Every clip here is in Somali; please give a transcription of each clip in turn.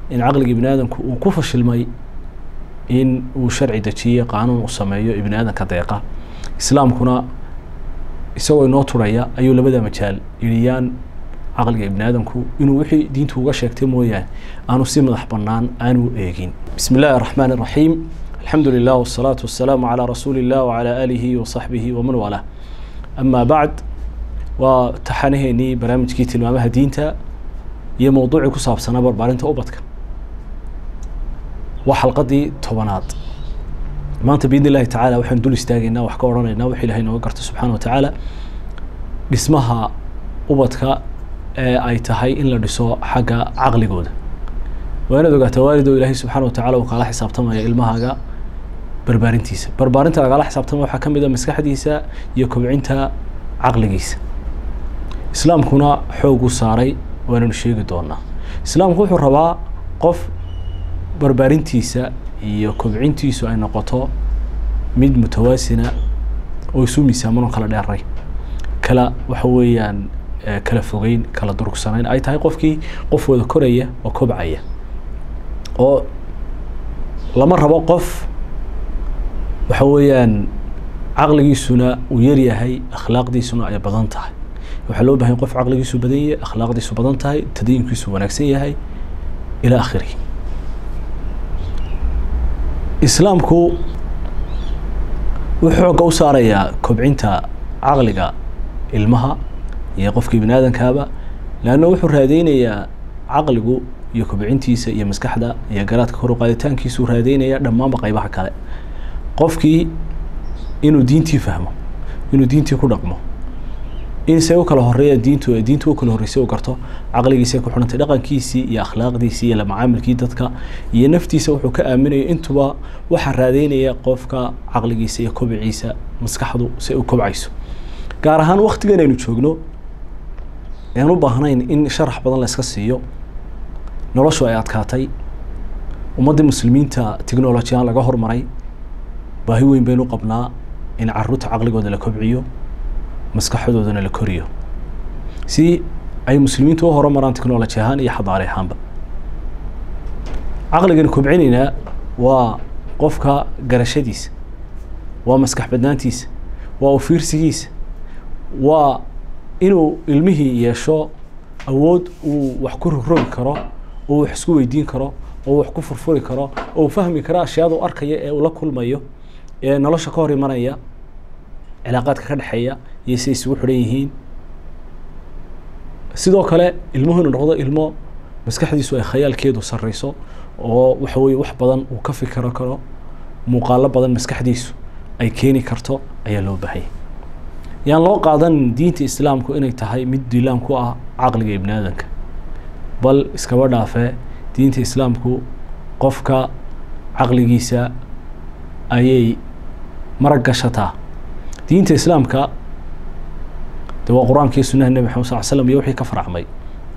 in caqliga ibni aadamku uu ku fashilmay in uu sharci dejiye qaanuun u sameeyo ibni aadanka deeqa islaamkuna isagoo inoo turaya ayuu labada majaal yidhiyaan caqliga ibni aadamku inuu wixii diintu uga sheegtay mooyaane aanu si madax bannaan aanu eegin bismi illaahi araxmaan iraxiim alxamdu lilah wasalaatu wasalaamu calaa rasuuli illah wacalaa aalihi wasaxbihi waman waalaa amaa bacd waa taxanaheenii barnaamijkii tilmaamaha diinta iyo mowduucii ku saabsanaa barbaarinta ubadka waa xalqadii tobanaad maanta biidn illahi tacaala waxaan dul istaagaynaa wax ka odhanaynaa wax ilahay nooga garto subxaana wa tacaala dhismaha ubadka ee ay tahay in la dhiso xagga caqligooda waa inaad ogaataa waalid oo ilaahay subxana wa tacala uu kaala xisaabtamaya ilmahaaga barbaarintiisa barbaarinta lagala xisaabtamaya waxaa ka mid a maskaxdiisa iyo kobcinta caqligiisa islaamkuna xooguu saaray waananu sheegi doonaa islaamku wuxuu rabaa qof barbaarintiisa iyo kobcintiisu ay noqoto mid mutawaasina oo isu miisaaman oo kala dheeray kala waxa weeyaan kala fogeyn kala durugsanayn ay tahay qofkii qof wada koraya oo kobcaya oo lama rabo qof waxa weeyaan caqligiisuna uu yaryahay akhlaaqdiisuna ay badan tahay waxaa loo bahay qof caqligiisu badan yahay akhlaaqdiisu badan tahay tadayinkiisu wanaagsan yahay ilaa akhirihi islaamku wuxuu xoogga u saarayaa kobcinta caqliga ilmaha iyo qofkii bini aadankaaba leanna wuxuu raadeynayaa caqligu iyo kobcintiisa iyo maskaxda iyo garaadka kor u qaaditaankiisuu raadeynayaa dhammaanba qaybaha kale qofkii inuu diintii fahmo inuu diintii ku dhaqmo in say u kala horeeya diintu diintu u kala horreysay u garto caqligiisay ku xidhantay dhaqankiisii iyo akhlaaqdiisii iyo lamacaamilkii dadka iyo naftiisa wuxuu ka aaminaya intuba waxaa raadeynaya qofka caqligiisa iyo kobciisa maskaxdu si u kobcayso gaar ahaan waktigan aynu joogno aan u baahnayn in sharax badan la iska siiyo noloshu ay adkaatay ummaddii muslimiinta technolojiyan laga hormaray baahi weyn baynu qabnaa in caruurta caqligooda la kobciyo maskaxdoodana la koriyo si ay muslimiintu u horumaraan technology ahaan iyo xadaari ahaanba caqligan kobcinaynaa waa qofka garashadiisa waa maskax badnaantiisa waa ufiirsigiisa waa inuu ilmihii yeesho awood uu wax ku rogrogi karo oo wax isku weydiin karo oo wax ku furfuri karo oo fahmi karo ashyaada u arkaya ee uu la kulmayo ee nolosha ka hor imanaya cilaaqaadka ka dhexeeya iyo siay isugu xidhan yihiin sidoo kale ilmuhu inuu noqdo ilmo maskaxdiisu ay khayaalkeedu sarreyso oo waxa weye wax badan uu ka fikiro karo muuqaalo badan maskaxdiisu ay keeni karto ayaa loo baahaya yaan loo qaadan diinta islaamku inay tahay mid dilaan ku ah caqliga ibni aadanka bal iskaba dhaafee diinta islaamku qofka caqligiisa ayay marag gashataa diinta islaamka de waa qur-aanka iyo sunaha nebi maxamed sal l slam iyo wixii ka faracmay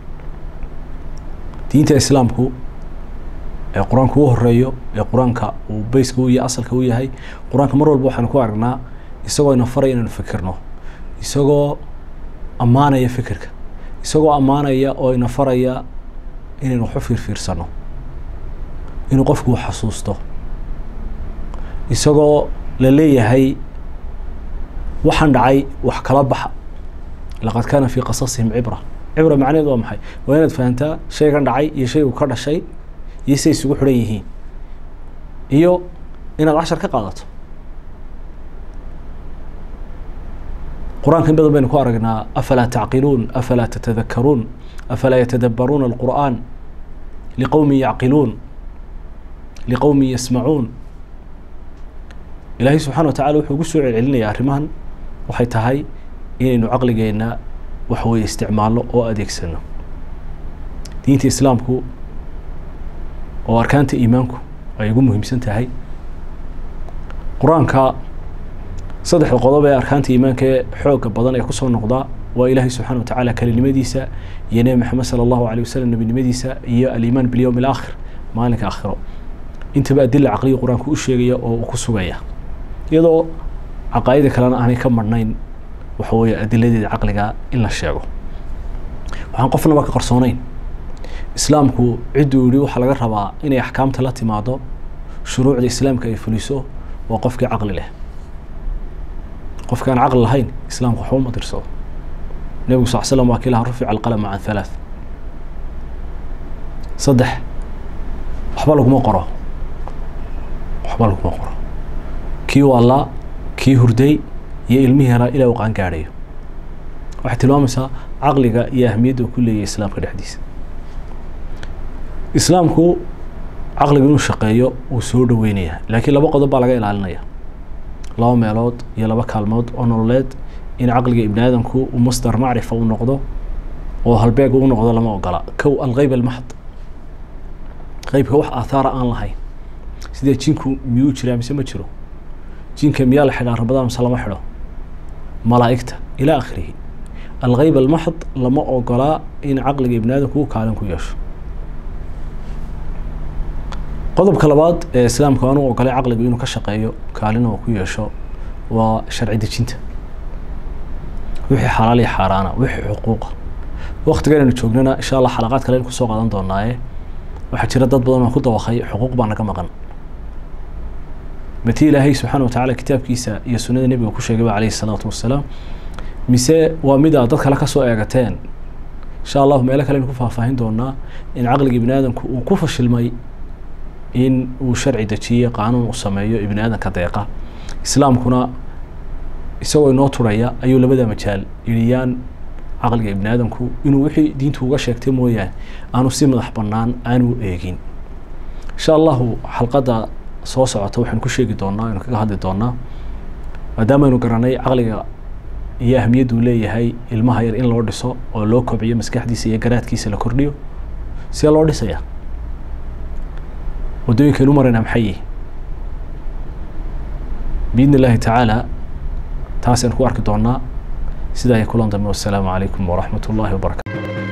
diinta islaamku ee qur-aanka u horeeyo ee qur-aanka uu beyska u yahay asalka u yahay qur-aanka mar walba waxaanu ku aragnaa isagoo ina faraya inaynu fikirno isagoo ammaanaya fikirka isagoo ammaanaya oo ina faraya inaynu waxu fiirfiirsano inuu qofku wax xasuusto isagoo la leeyahay waxaan dhacay wax kala baxa laqad kaana fii qasasihim cibra cibra macnaheed waa maxay waa inaad fahantaa shaygan dhacay iyo shaygu ka dhashay iyo say isugu xidhan yihiin iyo inaad cashar ka qaadato qur-aanka in badan baynu ku aragnaa afalaa tacqiluun afalaa tatadakaruun afalaa yatadabbaruuna alqur'aan liqowmin yacqiluun liqowmin yasmacuun ilaahay subxana wa tacala wuxuu ugu soo celcelinayaa arrimahan waxay tahay inaynu caqligeenna waxaweye isticmaalno oo adeegsano diinta islaamku oo arkaanta iimaanku ay ugu muhiimsan tahay qur-aanka saddexda qodob ee arkaanta iimaanka ee xooga badan ee kusoo noqdaa waa ilaahay subxana wa tacaala kalinimadiisa iyo nebi maxamed sala allahu alay wasalam nebinimadiisa iyo aliimaan bilyowm alaakhir maalinka aakhiro intaba adila caqliga qur-aanku u sheegaya oo uu ku sugaya iyadoo caqaa'ida kalena aanay ka marhnayn waxa weeye adiladeeda caqliga in la sheego waxaan qofnaba ka qarsoonayn islaamku cidduu yidhi waxaa laga rabaa inay axkaamta la timaado shuruucda islaamka ay fuliso waa qofkii caqli leh qofki aan caqli lahayn islaamku waxba uma dirsado nebigu sal slam waa kii lahaa rufica alqalama can halaath saddex waxba laguma qoro waxba laguma qoro kii waalaa kii hurday iyo ilmihii yaraa ilaa uu qaangaadhayo waxay tilmaamaysaa caqliga iyo ahmiyadda uu ku leeyahay islaamka dhexdiisa islaamku caqliga inuu shaqeeyo uu soo dhaweynaya laakiin laba qodob baa laga ilaalinaya laba meelood iyo laba kaalmood oo nololeed in caqliga ibni aadamku uu masdar macrifa u noqdo oo halbeeg u noqdo lama ogola kow algeyb almaxd qeybka wax aathaara aan lahayn sidee jinku miyuu jiraa mise ma jiro jinka miyaa la xidhaa ramadaan mise lama xidho malaa'igta ilaa akhirihi algeyb almaxd lama ogolaa in caqliga ibni aadamku uu kaalin ku yeesho qodobka labaad ee islaamku aanu ogolay caqligu inuu ka shaqeeyo kaalin oo ku yeesho waa sharci dejinta wixii xalaal iyo xaaraana wixii xuquuqa waktigan aynu joognana insha allah xalaqaad kale aynu kusoo qaadan doonaaye waxaa jira dad badan oo ku dawaqay xuquuq baa naga maqan mati ilaahay subxaana wa tacaala kitaabkiisa iyo sunnada nebiga ku sheegay ba calayhi salaatu wasalaam mise waa mid aad dad kale kasoo eegateen insha allahu meelo kale aynu ku faahfaahin doonaa in caqliga ibni aadamku uu ku fashilmay in uu sharci dejiye qaanuun uu sameeyo ibni aadanka deeqa islaamkuna isagoo inoo turaya ayuu labada majaal yidhiyaan caqliga ibni aadamku inuu wixii diintu uga sheegtay mooyaane aanu si madax bannaan aanu eegin insha allahu xalqadda soo socota waxaynu ku sheegi doonaa aynu kaga hadli doonaa maadaama aynu garanay caqliga iyo ahmiyadduu leeyahay ilmaha yar in loo dhiso oo loo kobciyo maskaxdiisa iyo garaadkiisa la kordhiyo see loo dhisaya waddooyinkaynu marayna maxay yihi biidn illaahi tacaala taasaynu ku arki doonaa sidaa iyo kulan dambe wassalaamu calaykum waraxmat ullahi wabarakatu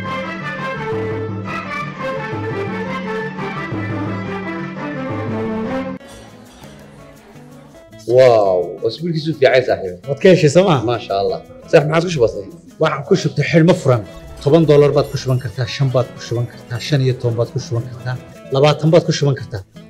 واو اسبوع كيسو في عايز صاحبي waad ka heshay sooma ما شاء الله صح ما عاد كش بسيط waxaan ku shubtay xidhmo furan toban doolar baad ku shuban kartaa shan baad ku shuban kartaa shan iyo toban baad ku shuban kartaa labaatan baad ku shuban kartaa